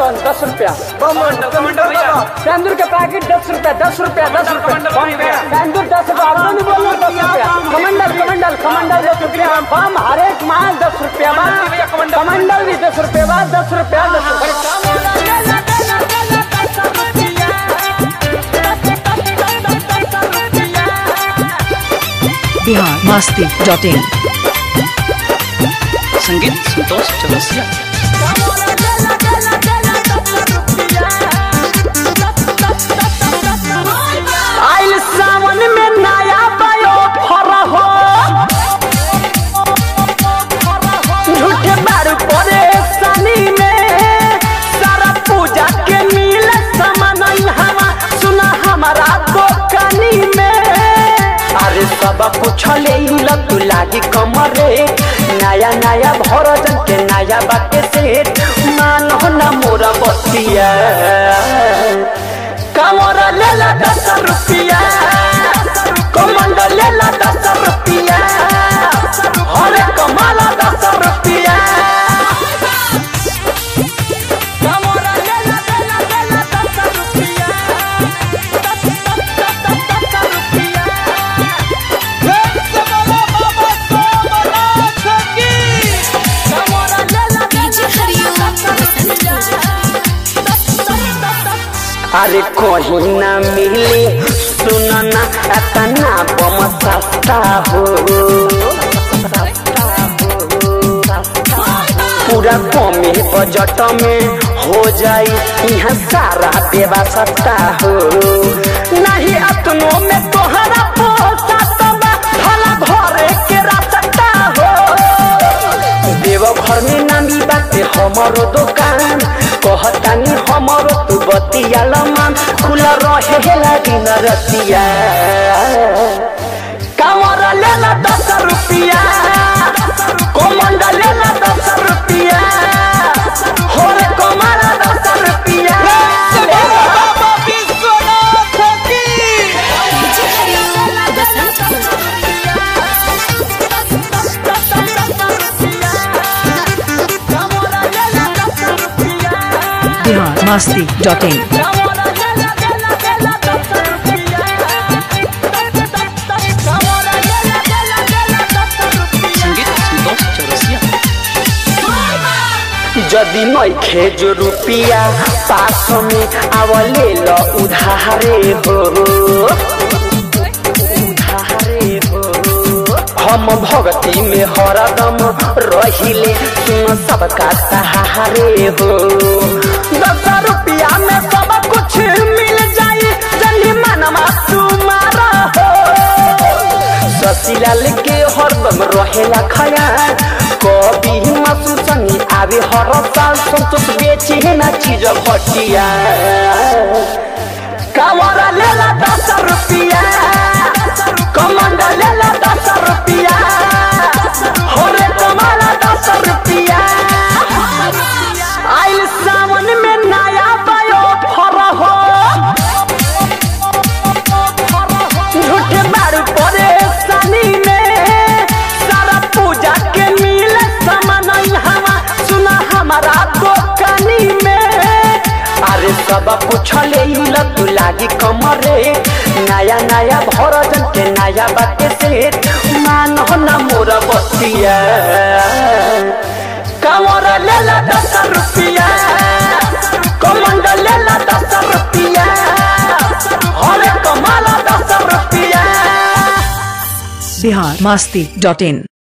कौन दस रुपया सिंदूर के पैकेट दस रुपया दस रुपया दस रुपया सिंदूर दस रुपया आपने नहीं बोलना दस रुपया कमंडल कमंडल कमंडल दस रुपया बम हर एक माल दस रुपया बा कमंडल भी दस रुपया बा दस रुपया दस बिहार मस्ती डॉट इन संगीत संतोष चौरसिया आइल सावन में नया बयो फर हो झूठे बारू परेशानी में सारा पूजा के मिल सामान हवा सुना हमारा दुकानी में अरे सब कुछ ले ल तू लागी कमरे नया नया भरजन के नया बाटे सेठ मानो ना मोरा बतिया कमर ले ला दस रुपया कमंड ले ला दस रुपया अरे कमाला दस रुपया कमर ले ला ले ला ले ला दस रुपया दस दस दस दस दस रुपया कमर ले ला डीजे हरिओम बसंत अरे कहीं ना मिले सुनना इतना बम सस्ता हो पूरा कमे बजट में हो जाई यहाँ सारा व्यवस्था हो नहीं अतनो में तोहरा पोसात बा भला घरे के रास्ता हो देवघर में नामी बाटे हमरो दुकान कहतानी हमरो तू बतिया मान खुला रहेला दिन रतिया कामर लेला दस रुपया कोमंड लेला दस रुपया होरे कोमरा दस रुपया DJ Hariom Basant Bihar Masti dot in संगीत संतोष चौरसिया जदि नइखे जो रुपिया पास में आवले ल उधारे हो उधारे हो हम भक्ति में हरदम रहिले सुन सबका सहारे हो दस रुपया में सब कुछ मिल जाई जल्दी मनमा तुम्हारा हो ससीलाल के हरदम रहेला खयाल कभी मासु संगी आवे हर साल संतोष बेचे ना चीज घटिया कावरा लेला दस रुपया कमंड लेला दस रुपया होरे कमाला दस रुपया आइल सावन में नया बयो फर हो झूठे बारू परेशानी में सारा पूजा के मिल सामान हवा सुना हमारा दुकानी में अरे सब कुछ ले ल तू लागी कमरे नया नया भरजन के नया बाटे सेठ मान हो ना मोरा बतिया कमर ले ला दस रुपया कमंड ले ला दस रुपया अरे कमाला दस रुपया बिहार मस्ती डॉट इन